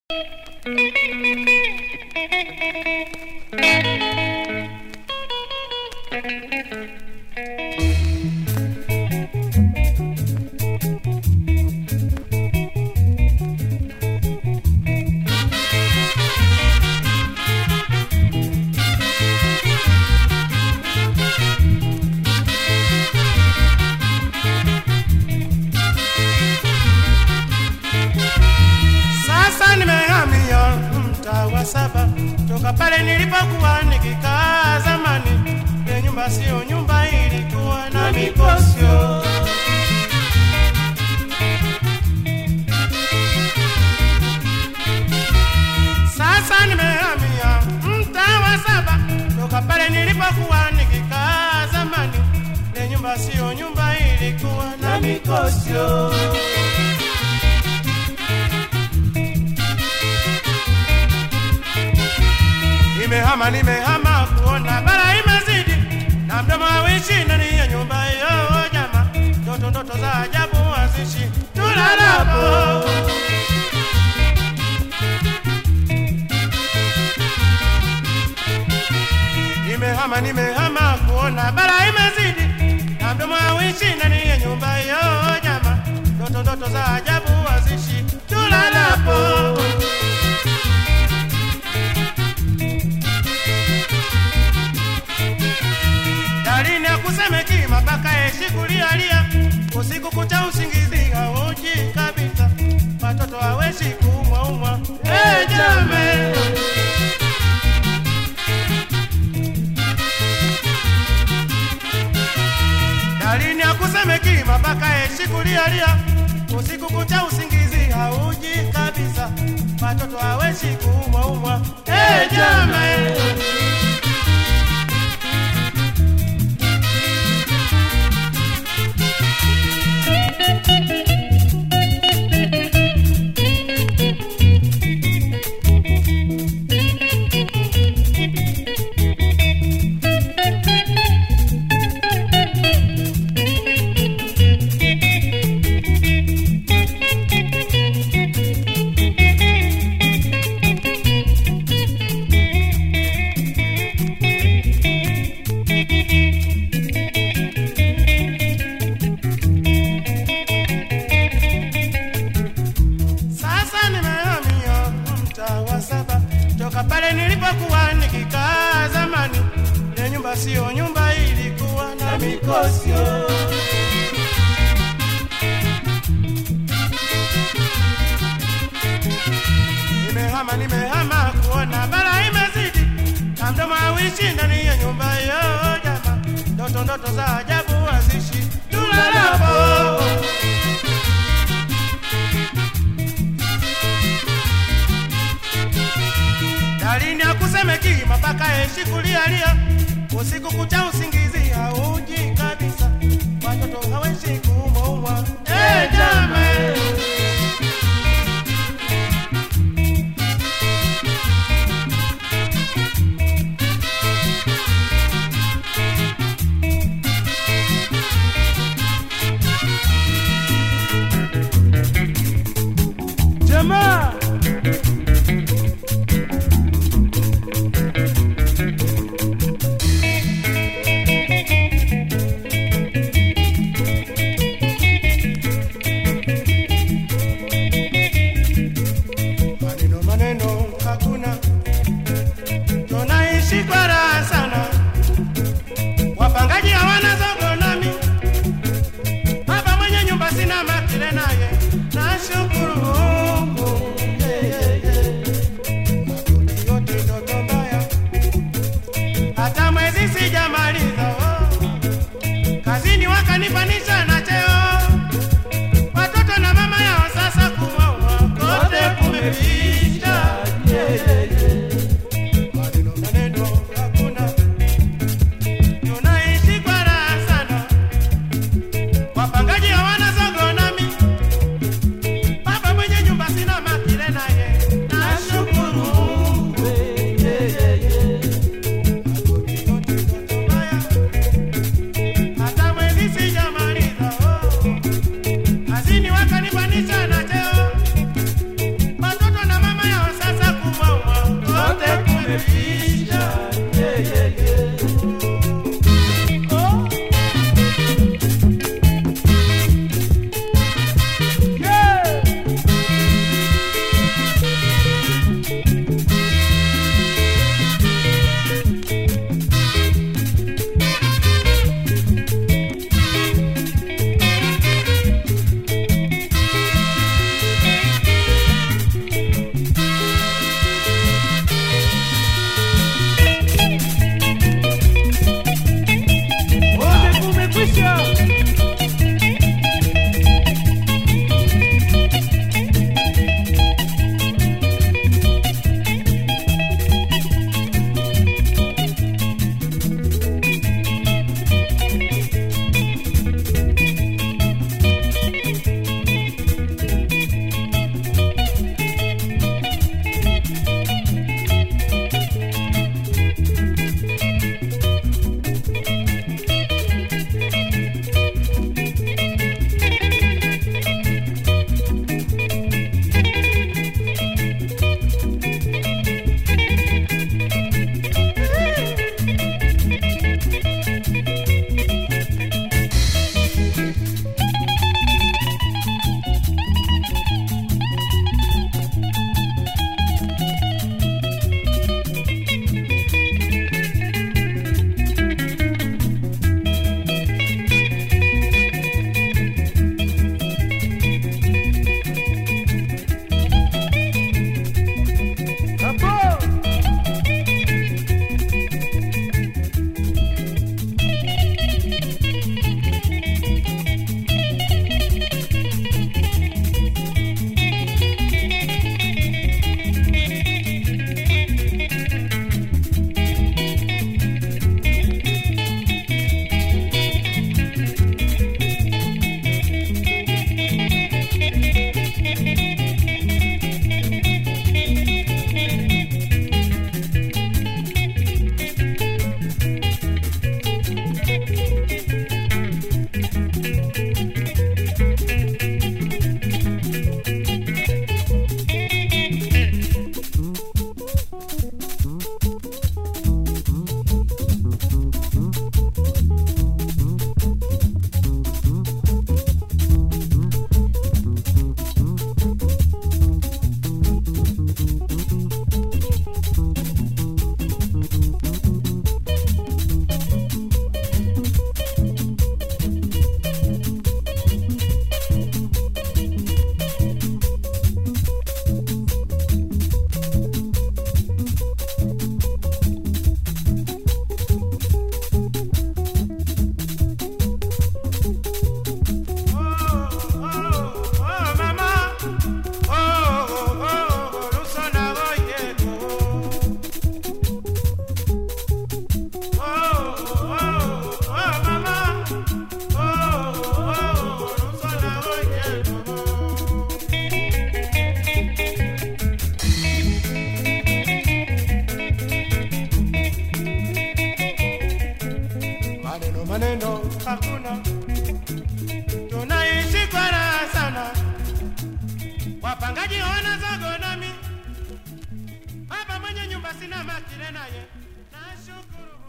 Sasa nimehamia mtaa wa saba toka pale nilipokuwa nikikaa zamani. Ile nyumba sio nyumba, ilikuwa na mikosyo. Sasa nimehamia mtaa wa saba toka pale nilipokuwa nikikaa zamani. Ile nyumba sio nyumba, ilikuwa na mikosyo. Nimehama, nimehama kuona bara imezidi na mdomo hawishi ndani ya nyumba hiyo jama, ndoto ndoto za ajabu hazishi tulalapo. Nimehama, nimehama kuona bara imezidi na mdomo hawishi ndani ya nyumba hiyo jama, ndoto ndoto za ajabu hazishi tulalapo. dalini akusemeki mapaka eshi kulialia usiku kucha usingizi hauji kabisa watoto haweshi kuumwaumwa hey, jame dalini akusemeki mapaka eshi kulialia usiku kucha usingizi hauji kabisa watoto haweshi kuumwaumwa hey, jame Sasa nimehamia mtaa wa saba toka pale nilipokuwa nikikaa zamani. Ile nyumba sio nyumba, ilikuwa na mikosyo. Nimehama, nimehama kuona bara imezidi na mdomo hawishi ndani ya nyumba hiyo jama, ndoto ndoto za ajabu hazishi tulalapo. dalini akusemeki mapaka eshi kulialia usiku kucha usingizi hauji kabisa watoto haweshi kuumwaumwa hey, jame jamaa maneno maneno hakuna, tunaishi kwa raha sana. Wapangaji hawana zogo nami, baba mwenye nyumba sina makile naye, nashukuru Mungu yeah, yeah, yeah. Makuli yote ndoto mbaya, hata mwezi sijamaliza oh. Kazini wakanipanisha na cheo watoto na mama yao sasa kuwaua kote kumepisha. Maneno maneno hakuna, tunaishi kwa raha sana. Wapangaji hawana zogo nami, baba mwenye nyumba sina makile naye, nashukuru Mungu. Makuli yote ndoto mbaya, hata mwezi sijamaliza oh. Kazini wakanipanisha na cheo, watoto na hakuna, tunaishi kwa raha sana. Wapangaji wana zogo nami, baba mwenye nyumba sina makile naye, nashukuru